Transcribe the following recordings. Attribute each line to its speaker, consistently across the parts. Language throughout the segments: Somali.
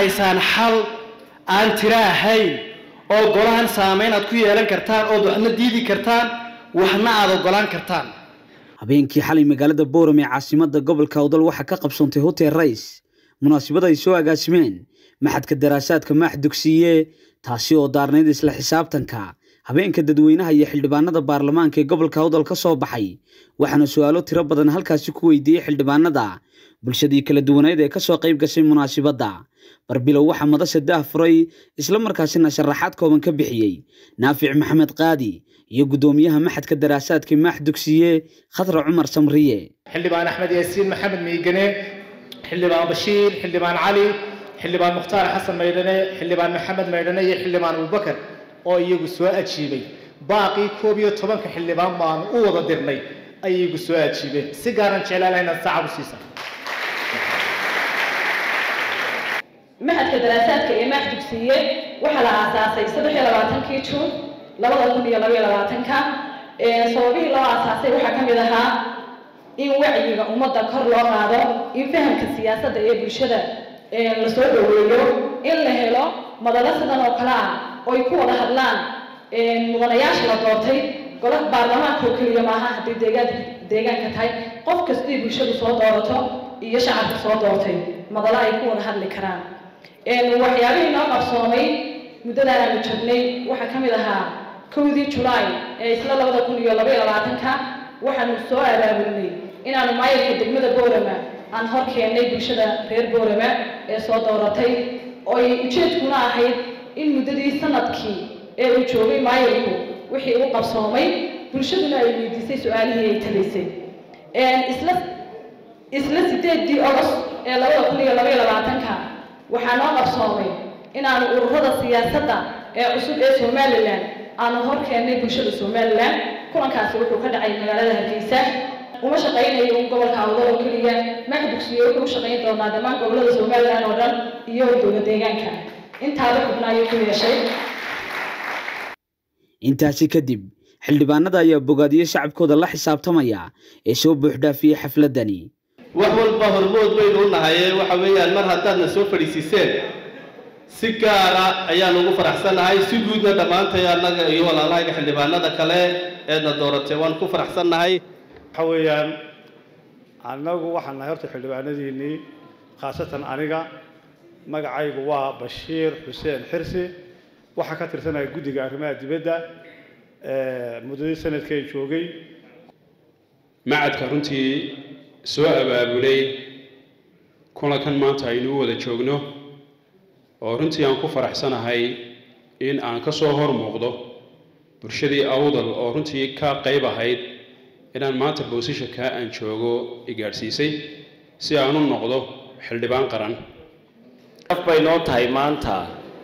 Speaker 1: haysaan xal aan tiro ahayn oo golahan saameyn aad ku yeelan kartaan ood waxna diidi kartaan waxna aad ogolaan kartaan
Speaker 2: habeenkii xalay magaalada booram ee caasimada gobolka awdal waxaa ka qabsoontay hotel rais munaasabad ay soo agaasimeen maxadka daraasaadka maax dugsiye taasi oo daarnayd isla xisaabtanka habeenka dadweynaha iyo xildhibaanada baarlamaanka ee gobolka awdal ka soo baxay waxaana su-aalo tiro badan halkaasi ku weydiiyey xildhibaanada bulshadii kala duwaneed ee kasoo qayb gashay munaasibadda barbilow waxaa madasha daah furay isla markaasina sharaxaad kooban ka bixiyey naafic maxamed qaadi iyo guddoomiyaha maxadka daraasaadka maax dugsiye khadra cumar samriye
Speaker 3: xildhibaan axmed yaasiin maxamed miigane xildhibaan bashiir xildhibaan cali xildhibaan mukhtaar xasan maydhane xildhibaan maxamed maydhane iyo xildhibaan abubakar oo iyagu soo ajiibay baaqii koob iyo tobanka xildhibaan baanu u wada dirnay ay iyagu soo ajiibeen si gaaran jeclaan inaad sacab u siisa
Speaker 4: maxadka daraasaadka ee maax dugsiye waxaa la aasaasay saddex iyo labaatankii juun labada kun iyo laba iyo labaatanka sababihii loo aasaasay waxaa ka mid ahaa in wacyiga ummadda kor loo qaado in fahamka siyaasadda ee bulshada lasoo dhaweeyo in la helo madalo sidan oo kale ah oo ay ku wada hadlaan mudanayaasha la doortay golaha baarlamaanka oo keliya maaha haddii deegaan deegaanka tahay qof kastii bulshadu soo doorato iyo shacabka soo doortay madalo ay ku wada hadli karaan waxyaabihii noo qabsoomay muddadaan aanu jirnay waxaa ka mid ahaa kowdii julaay ee isla labada kun iyo laba iyo labaatanka waxaanu soo abaabulnay inaanu maayarka degmada boorama aan hor keennay bulshada reer boorama ee soo dooratay oo ay ujeedkuna ahayd in muddadii sanadkii ee uu joogay maayarku wixii u qabsoomay bulshaduna ay weydiisay su-aalihii ay talaysay isla isla sideedii ogost ee labada kun iyo laba iyo labaatanka waxaa noo qabsoomay inaanu ururada siyaasadda ee cusub ee somalilan aanu hor keennay bulshada somalilan kulankaasi wuxuu ka dhacay magaalada hargeysa uma shaqaynayo un gobolka awdal oo keliya maax dugsiye wuxuu u shaqayn doonaa dhammaan gobolada somalilan oo dhan iyo dowla deegaanka intaaba xubna ayuu ku yeeshay
Speaker 2: intaasi kadib xildhibaanada ayaa bogaadiyey shacabkooda la xisaabtamaya ee soo buuxdhaafiyey xafladani
Speaker 5: wax walba hormood baynu u nahaye waxa weeyaan mar haddaadna soo fadhiisiiseen si gaara ayaan ugu faraxsannahay si guudna dhammaantay annaga iyo walaalahayga xildhibaanada kale eedna dooratay waan ku faraxsannahay
Speaker 6: waxa weeyaan annagu waxaan nahay horta xildhibaanadiinnii khaasatan aniga magacaygu waa bashiir xuseen xirsi waxaa ka tirsanaya guddiga arrimaha dibadda muddadii sanadkeen joogay
Speaker 7: macadka runtii soo abaabulay kulankan maanta aynu u wada joogno oo runtii aan ku faraxsanahay in aan ka soo hor muuqdo bulshadii awdal oo runtii ka qayb ahayd inaan maanta boosishanka aan joogo i gaadhsiisay si aan u noqdo xildhibaan qaran
Speaker 8: af bay noo tahay maanta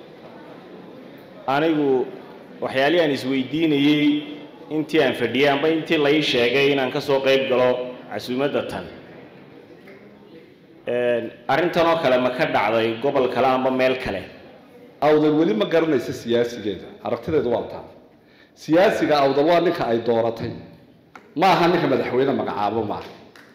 Speaker 8: anigu waxyaalihii aan isweydiinayey intii aan fadhiyey amba intii lai sheegay inaan ka soo qayb galo casuumadda tan arrintan oo kale ma ka dhacday gobol kale amba meel kale
Speaker 9: awdal weli ma garanaysa siyaasigeeda aragtideedu waa taa siyaasiga awdal waa ninka ay dooratay ma aha ninka madaxweyne magacaabo maaha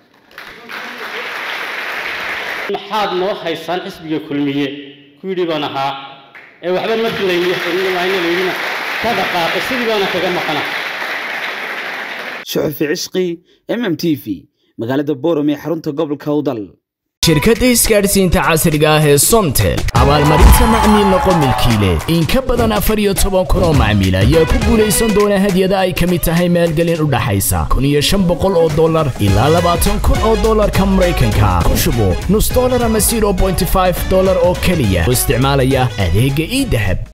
Speaker 1: maxaad noo haysaan xisbiga kulmiye ku yidhi baan ahaa ee waxba ma filaynilaydina ka dhaqaaqay sidii baana kaga maqana
Speaker 2: suxufi cisqi m m t v magaalada booram ee xarunta gobolka awdal
Speaker 10: shirkadda isgaadhsiinta casriga ah ee somtel abaalmarinta macmiil noqo milkiile in ka badan afar iyo toban kun oo macmiil ayaa ku guulaysan doona hadyada ay ka mid tahay maalgelin u dhaxaysa kun iyo shan boqol oo dollar ilaa labaatan kun oo dollarka maraykanka ku shubo nus dollar ama zero bointy five dollar oo keliya oo isticmaalaya adeegga ii dahab